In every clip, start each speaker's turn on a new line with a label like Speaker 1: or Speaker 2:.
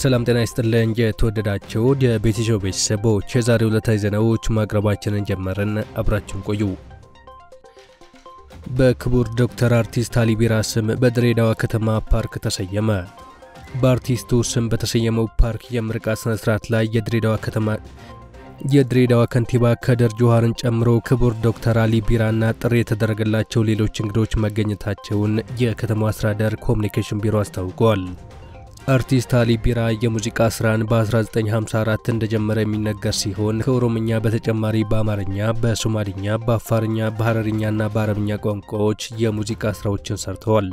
Speaker 1: ሰላም ጤና ይስጥልኝ። የተወደዳችሁ የቤቲሾ ቤተሰቦች የዛሬ ዕለታዊ ዜናዎች ማቅረባችንን ጀመርን። አብራችን ቆዩ። በክቡር ዶክተር አርቲስት አሊ ቢራ ስም በድሬዳዋ ከተማ ፓርክ ተሰየመ። በአርቲስቱ ስም በተሰየመው ፓርክ የምርቃት ስነ ስርዓት ላይ የድሬዳዋ ከተማ የድሬዳዋ ከንቲባ ከድር ጁሃርን ጨምሮ ክቡር ዶክተር አሊ ቢራና ጥሪ የተደረገላቸው ሌሎች እንግዶች መገኘታቸውን የከተማው አስተዳደር ኮሚኒኬሽን ቢሮ አስታውቋል። አርቲስት አሊ ቢራ የሙዚቃ ስራን በ1954 እንደጀመረ የሚነገር ሲሆን ከኦሮምኛ በተጨማሪ በአማርኛ፣ በሶማሊኛ፣ በአፋርኛ፣ በሐረርኛና በአረብኛ ቋንቋዎች የሙዚቃ ስራዎችን ሰርተዋል።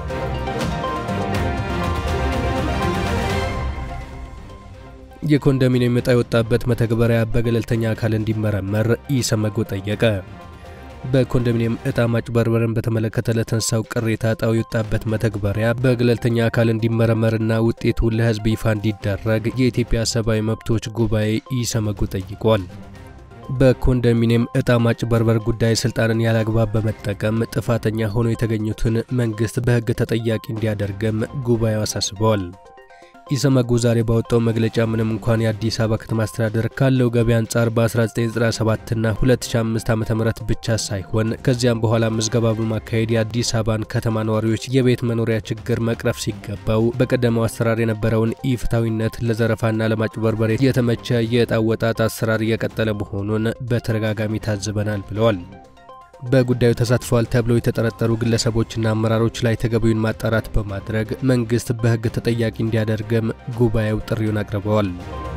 Speaker 1: የኮንዶሚኒየም ዕጣ የወጣበት መተግበሪያ በገለልተኛ አካል እንዲመረመር ኢሰመጎ ጠየቀ። በኮንዶሚኒየም ዕጣ ማጭበርበርን በተመለከተ ለተነሳው ቅሬታ ዕጣው የወጣበት መተግበሪያ በገለልተኛ አካል እንዲመረመርና ውጤቱ ለሕዝብ ይፋ እንዲደረግ የኢትዮጵያ ሰብአዊ መብቶች ጉባኤ ኢሰመጉ ጠይቋል። በኮንዶሚኒየም ዕጣ ማጭበርበር ጉዳይ ስልጣንን ያላግባብ በመጠቀም ጥፋተኛ ሆኖ የተገኙትን መንግሥት በሕግ ተጠያቂ እንዲያደርግም ጉባኤው አሳስበዋል። ኢሰመጉ ዛሬ ባወጣው መግለጫ ምንም እንኳን የአዲስ አበባ ከተማ አስተዳደር ካለው ገቢ አንጻር በ1997 እና 2005 ዓ.ም ብቻ ሳይሆን ከዚያም በኋላ ምዝገባ በማካሄድ የአዲስ አበባን ከተማ ነዋሪዎች የቤት መኖሪያ ችግር መቅረፍ ሲገባው በቀደመው አሰራር የነበረውን ኢፍታዊነት ለዘረፋና ለማጭበርበር የተመቸ የዕጣ አወጣጥ አሰራር እየቀጠለ መሆኑን በተደጋጋሚ ታዝበናል ብለዋል። በጉዳዩ ተሳትፈዋል ተብለው የተጠረጠሩ ግለሰቦችና አመራሮች ላይ ተገቢውን ማጣራት በማድረግ መንግስት በሕግ ተጠያቂ እንዲያደርግም ጉባኤው ጥሪውን አቅርበዋል።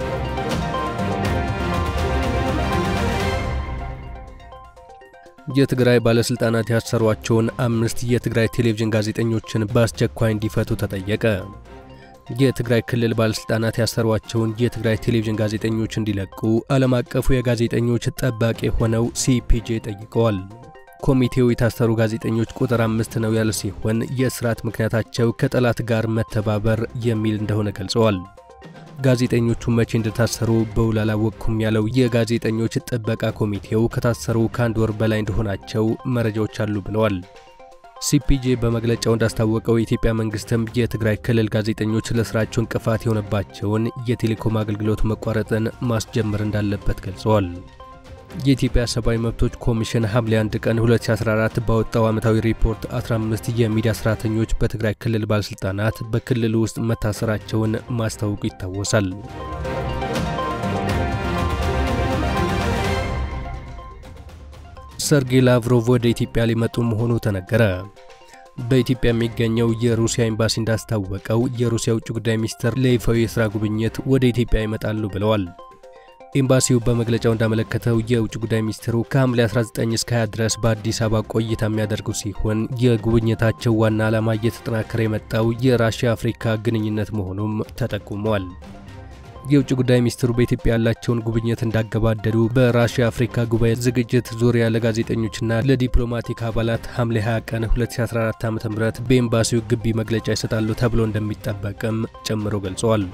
Speaker 1: የትግራይ ባለሥልጣናት ያሰሯቸውን አምስት የትግራይ ቴሌቪዥን ጋዜጠኞችን በአስቸኳይ እንዲፈቱ ተጠየቀ። የትግራይ ክልል ባለሥልጣናት ያሰሯቸውን የትግራይ ቴሌቪዥን ጋዜጠኞች እንዲለቁ ዓለም አቀፉ የጋዜጠኞች ጠባቂ ሆነው ሲፒጄ ጠይቀዋል። ኮሚቴው የታሰሩ ጋዜጠኞች ቁጥር አምስት ነው ያለ ሲሆን የእስራት ምክንያታቸው ከጠላት ጋር መተባበር የሚል እንደሆነ ገልጸዋል። ጋዜጠኞቹ መቼ እንደታሰሩ በውል አላወቅኩም ያለው የጋዜጠኞች ጥበቃ ኮሚቴው ከታሰሩ ከአንድ ወር በላይ እንደሆናቸው መረጃዎች አሉ ብለዋል። ሲፒጄ በመግለጫው እንዳስታወቀው የኢትዮጵያ መንግስትም የትግራይ ክልል ጋዜጠኞች ለስራቸው እንቅፋት የሆነባቸውን የቴሌኮም አገልግሎት መቋረጥን ማስጀመር እንዳለበት ገልጸዋል። የኢትዮጵያ ሰብአዊ መብቶች ኮሚሽን ሐምሌ 1 ቀን 2014 ባወጣው ዓመታዊ ሪፖርት 15 የሚዲያ ሰራተኞች በትግራይ ክልል ባለሥልጣናት በክልሉ ውስጥ መታሰራቸውን ማስታወቁ ይታወሳል። ሰርጌይ ላቭሮቭ ወደ ኢትዮጵያ ሊመጡ መሆኑ ተነገረ። በኢትዮጵያ የሚገኘው የሩሲያ ኤምባሲ እንዳስታወቀው የሩሲያ ውጭ ጉዳይ ሚኒስትር ለይፋዊ የሥራ ጉብኝት ወደ ኢትዮጵያ ይመጣሉ ብለዋል። ኤምባሲው በመግለጫው እንዳመለከተው የውጭ ጉዳይ ሚኒስትሩ ከሐምሌ 19 እስከ 20 ድረስ በአዲስ አበባ ቆይታ የሚያደርጉ ሲሆን የጉብኝታቸው ዋና ዓላማ እየተጠናከረ የመጣው የራሽያ አፍሪካ ግንኙነት መሆኑም ተጠቁሟል። የውጭ ጉዳይ ሚኒስትሩ በኢትዮጵያ ያላቸውን ጉብኝት እንዳገባደዱ በራሽያ አፍሪካ ጉባኤ ዝግጅት ዙሪያ ለጋዜጠኞችና ለዲፕሎማቲክ አባላት ሐምሌ 20 ቀን 2014 ዓ.ም በኤምባሲው ግቢ መግለጫ ይሰጣሉ ተብሎ እንደሚጠበቅም ጨምሮ ገልጸዋል።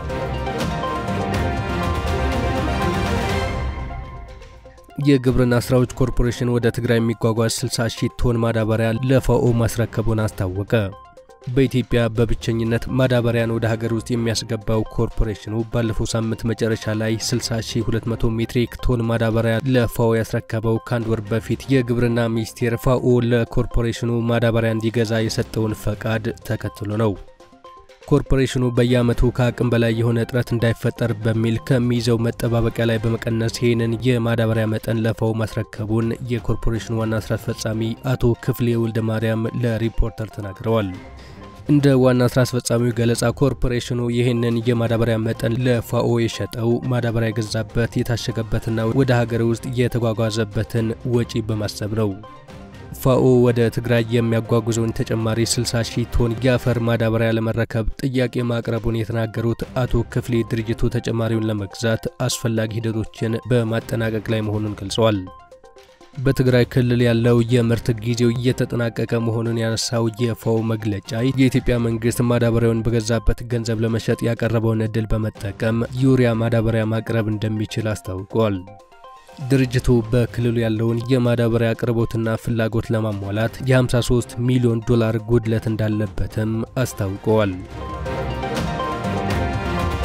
Speaker 1: የግብርና ስራዎች ኮርፖሬሽን ወደ ትግራይ የሚጓጓዝ 60 ሺህ ቶን ማዳበሪያ ለፋኦ ማስረከቡን አስታወቀ። በኢትዮጵያ በብቸኝነት ማዳበሪያን ወደ ሀገር ውስጥ የሚያስገባው ኮርፖሬሽኑ ባለፈው ሳምንት መጨረሻ ላይ 60200 ሜትሪክ ቶን ማዳበሪያ ለፋኦ ያስረከበው ከአንድ ወር በፊት የግብርና ሚኒስቴር ፋኦ ለኮርፖሬሽኑ ማዳበሪያ እንዲገዛ የሰጠውን ፈቃድ ተከትሎ ነው። ኮርፖሬሽኑ በየዓመቱ ከአቅም በላይ የሆነ እጥረት እንዳይፈጠር በሚል ከሚይዘው መጠባበቂያ ላይ በመቀነስ ይህንን የማዳበሪያ መጠን ለፋኦ ማስረከቡን የኮርፖሬሽኑ ዋና ስራ አስፈጻሚ አቶ ክፍሌ ወልደ ማርያም ለሪፖርተር ተናግረዋል። እንደ ዋና ስራ አስፈጻሚው ገለጻ ኮርፖሬሽኑ ይህንን የማዳበሪያ መጠን ለፋኦ የሸጠው ማዳበሪያ የገዛበት የታሸገበትና ወደ ሀገር ውስጥ የተጓጓዘበትን ወጪ በማሰብ ነው። ፋኦ ወደ ትግራይ የሚያጓጉዘውን ተጨማሪ 60 ሺህ ቶን የአፈር ማዳበሪያ ለመረከብ ጥያቄ ማቅረቡን የተናገሩት አቶ ክፍሌ ድርጅቱ ተጨማሪውን ለመግዛት አስፈላጊ ሂደቶችን በማጠናቀቅ ላይ መሆኑን ገልጸዋል። በትግራይ ክልል ያለው የምርት ጊዜው እየተጠናቀቀ መሆኑን ያነሳው የፋኦ መግለጫ የኢትዮጵያ መንግስት ማዳበሪያውን በገዛበት ገንዘብ ለመሸጥ ያቀረበውን እድል በመጠቀም ዩሪያ ማዳበሪያ ማቅረብ እንደሚችል አስታውቋል። ድርጅቱ በክልሉ ያለውን የማዳበሪያ አቅርቦትና ፍላጎት ለማሟላት የ53 ሚሊዮን ዶላር ጉድለት እንዳለበትም አስታውቀዋል።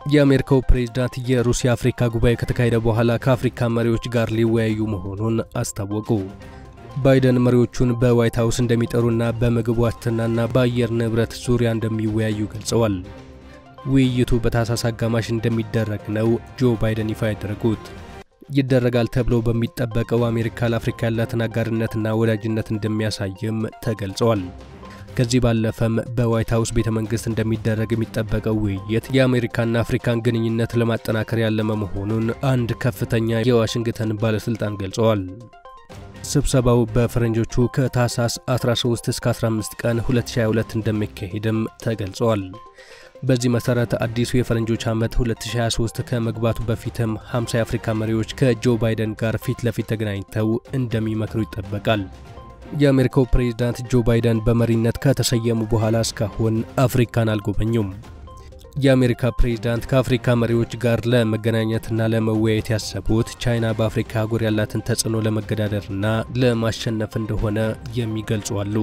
Speaker 1: የአሜሪካው ፕሬዝዳንት የሩሲያ አፍሪካ ጉባኤ ከተካሄደ በኋላ ከአፍሪካ መሪዎች ጋር ሊወያዩ መሆኑን አስታወቁ። ባይደን መሪዎቹን በዋይት ሀውስ እንደሚጠሩና በምግብ ዋስትናና በአየር ንብረት ዙሪያ እንደሚወያዩ ገልጸዋል። ውይይቱ በታህሳስ አጋማሽ እንደሚደረግ ነው ጆ ባይደን ይፋ ያደረጉት። ይደረጋል ተብሎ በሚጠበቀው አሜሪካ ለአፍሪካ ያላትን አጋርነትና ወዳጅነት እንደሚያሳይም ተገልጸዋል። ከዚህ ባለፈም በዋይት ሀውስ ቤተ መንግስት እንደሚደረግ የሚጠበቀው ውይይት የአሜሪካና አፍሪካን ግንኙነት ለማጠናከር ያለመ መሆኑን አንድ ከፍተኛ የዋሽንግተን ባለሥልጣን ገልጸዋል። ስብሰባው በፈረንጆቹ ከታህሳስ 13 እስከ 15 ቀን 2022 እንደሚካሄድም ተገልጸዋል። በዚህ መሰረት አዲሱ የፈረንጆች ዓመት 2023 ከመግባቱ በፊትም 50 የአፍሪካ መሪዎች ከጆ ባይደን ጋር ፊት ለፊት ተገናኝተው እንደሚመክሩ ይጠበቃል። የአሜሪካው ፕሬዝዳንት ጆ ባይደን በመሪነት ከተሰየሙ በኋላ እስካሁን አፍሪካን አልጎበኙም። የአሜሪካ ፕሬዝዳንት ከአፍሪካ መሪዎች ጋር ለመገናኘትና ለመወያየት ያሰቡት ቻይና በአፍሪካ አህጉር ያላትን ተጽዕኖ ለመገዳደርና ለማሸነፍ እንደሆነ የሚገልጹ አሉ።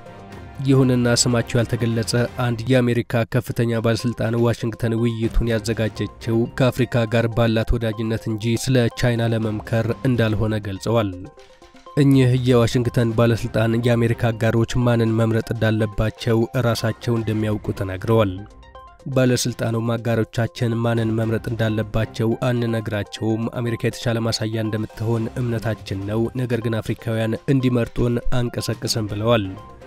Speaker 1: ይሁንና ስማቸው ያልተገለጸ አንድ የአሜሪካ ከፍተኛ ባለሥልጣን ዋሽንግተን ውይይቱን ያዘጋጀችው ከአፍሪካ ጋር ባላት ወዳጅነት እንጂ ስለ ቻይና ለመምከር እንዳልሆነ ገልጸዋል። እኚህ የዋሽንግተን ባለሥልጣን የአሜሪካ አጋሮች ማንን መምረጥ እንዳለባቸው ራሳቸው እንደሚያውቁ ተናግረዋል። ባለሥልጣኑም አጋሮቻችን ማንን መምረጥ እንዳለባቸው አንነግራቸውም፣ አሜሪካ የተሻለ ማሳያ እንደምትሆን እምነታችን ነው፣ ነገር ግን አፍሪካውያን እንዲመርጡን አንቀሰቅስም ብለዋል።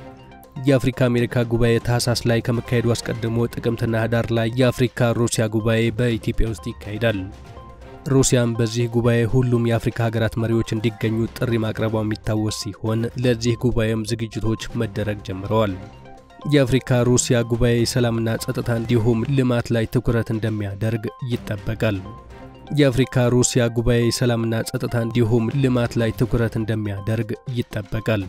Speaker 1: የአፍሪካ አሜሪካ ጉባኤ ታህሳስ ላይ ከመካሄዱ አስቀድሞ ጥቅምትና ህዳር ላይ የአፍሪካ ሩሲያ ጉባኤ በኢትዮጵያ ውስጥ ይካሄዳል። ሩሲያም በዚህ ጉባኤ ሁሉም የአፍሪካ ሀገራት መሪዎች እንዲገኙ ጥሪ ማቅረቧ የሚታወስ ሲሆን ለዚህ ጉባኤም ዝግጅቶች መደረግ ጀምረዋል። የአፍሪካ ሩሲያ ጉባኤ ሰላምና ጸጥታ እንዲሁም ልማት ላይ ትኩረት እንደሚያደርግ ይጠበቃል። የአፍሪካ ሩሲያ ጉባኤ ሰላምና ጸጥታ እንዲሁም ልማት ላይ ትኩረት እንደሚያደርግ ይጠበቃል።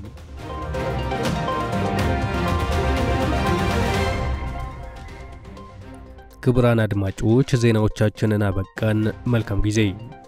Speaker 1: ክቡራን አድማጮች ዜናዎቻችንን አበቃን። መልካም ጊዜ